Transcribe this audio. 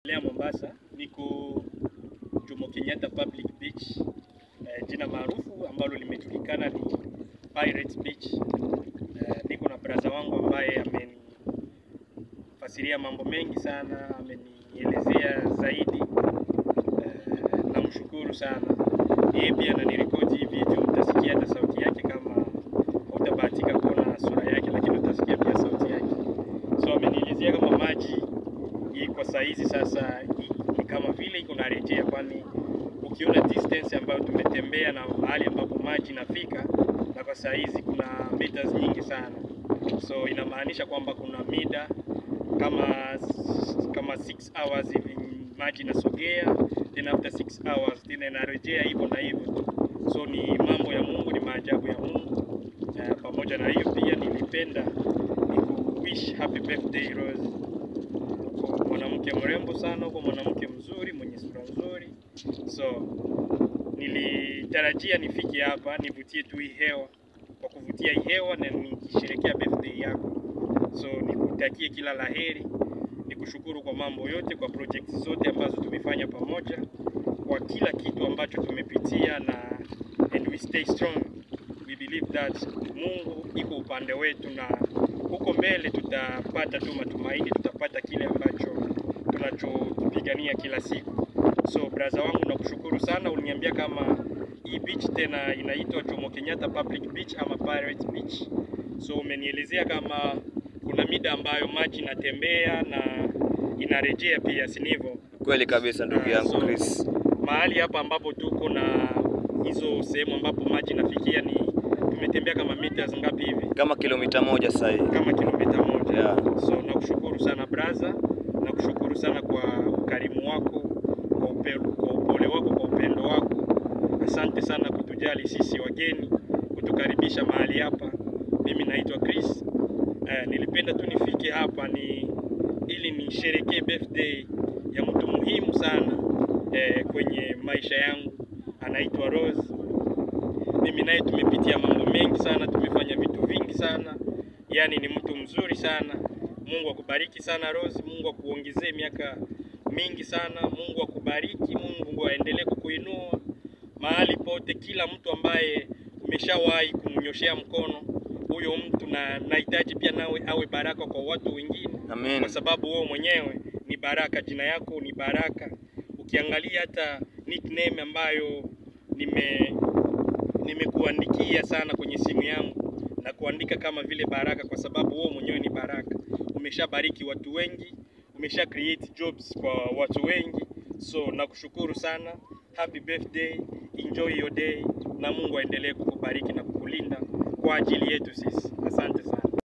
Lea Mombasa, niko Jomo Kenyatta Public Beach. Eh, jina maarufu ambalo limejulikana ni Pirates Beach. Eh, niko na braza wangu ambaye amenifasiria mambo mengi sana, amenielezea zaidi. Eh, namshukuru sana. Yeye pia ananirekodi hii video, utasikia hata sauti yake kama utabahatika kuona sura yake, lakini utasikia pia sauti yake. So amenielezea kama maji hii kwa saa hizi sasa hii ni kama vile iko narejea, kwani ukiona distance ambayo tumetembea na mahali ambapo maji inafika, na kwa saa hizi kuna meters nyingi sana, so inamaanisha kwamba kuna mida kama kama 6 hours hivi maji inasogea, then after 6 hours tena inarejea hivyo na hivyo tu. So ni mambo ya Mungu, ni maajabu ya Mungu. Uh, pamoja na hiyo pia nilipenda nikuwish happy birthday Rose uko mwanamke mrembo sana, uko mwanamke mzuri mwenye sura nzuri, so nilitarajia nifike hapa nivutie tu hii hewa, kwa kuvutia hii hewa na nikisherekea birthday yako, so nikutakie kila laheri, nikushukuru kwa mambo yote, kwa projects zote ambazo tumefanya pamoja, kwa kila kitu ambacho tumepitia na and we stay strong. We believe that Mungu iko upande wetu na huko mbele tutapata tu matumaini, tutapata kile ambacho tunachopigania kila siku. So braza wangu, nakushukuru sana. Uliniambia kama hii beach tena inaitwa Jomo Kenyatta Public Beach ama Pirates Beach. So umenielezea kama kuna mida ambayo maji inatembea na inarejea pia, si ndivyo? Kweli kabisa ndugu Ah, yangu so- Chris. mahali hapa ambapo tuko na hizo sehemu ambapo maji inafikia ni tumetembea kama meters ngapi hivi? Kama kilomita moja sasa hivi. Kama kilomita moja. Yeah. So nakushukuru sana braza, nakushukuru sana kwa ukarimu wako, kwa, upe, kwa upole wako, kwa upendo wako. Asante sana kutujali sisi wageni, kutukaribisha mahali hapa. Mimi naitwa Chris. Eh, nilipenda tu nifike hapa ni ili nisherekee birthday ya mtu muhimu sana eh, kwenye maisha yangu, anaitwa Rose. Mimi naye tumepitia mambo mengi sana, tumefanya vitu vingi sana, yaani ni mtu mzuri sana. Mungu akubariki sana Rose, Mungu akuongezee miaka mingi sana, Mungu akubariki, Mungu aendelee kukuinua mahali pote. Kila mtu ambaye umeshawahi kumnyoshea mkono huyo mtu, na nahitaji pia nawe awe baraka kwa watu wengine Amen. kwa sababu wewe mwenyewe ni baraka, jina yako ni baraka. Ukiangalia hata nickname ambayo nime nimekuandikia sana kwenye simu yangu na kuandika kama vile baraka, kwa sababu wewe mwenyewe ni baraka. Umeshabariki watu wengi, umesha create jobs kwa watu wengi, so nakushukuru sana. Happy birthday, enjoy your day, na Mungu aendelee kukubariki na kukulinda kwa ajili yetu sisi. Asante sana.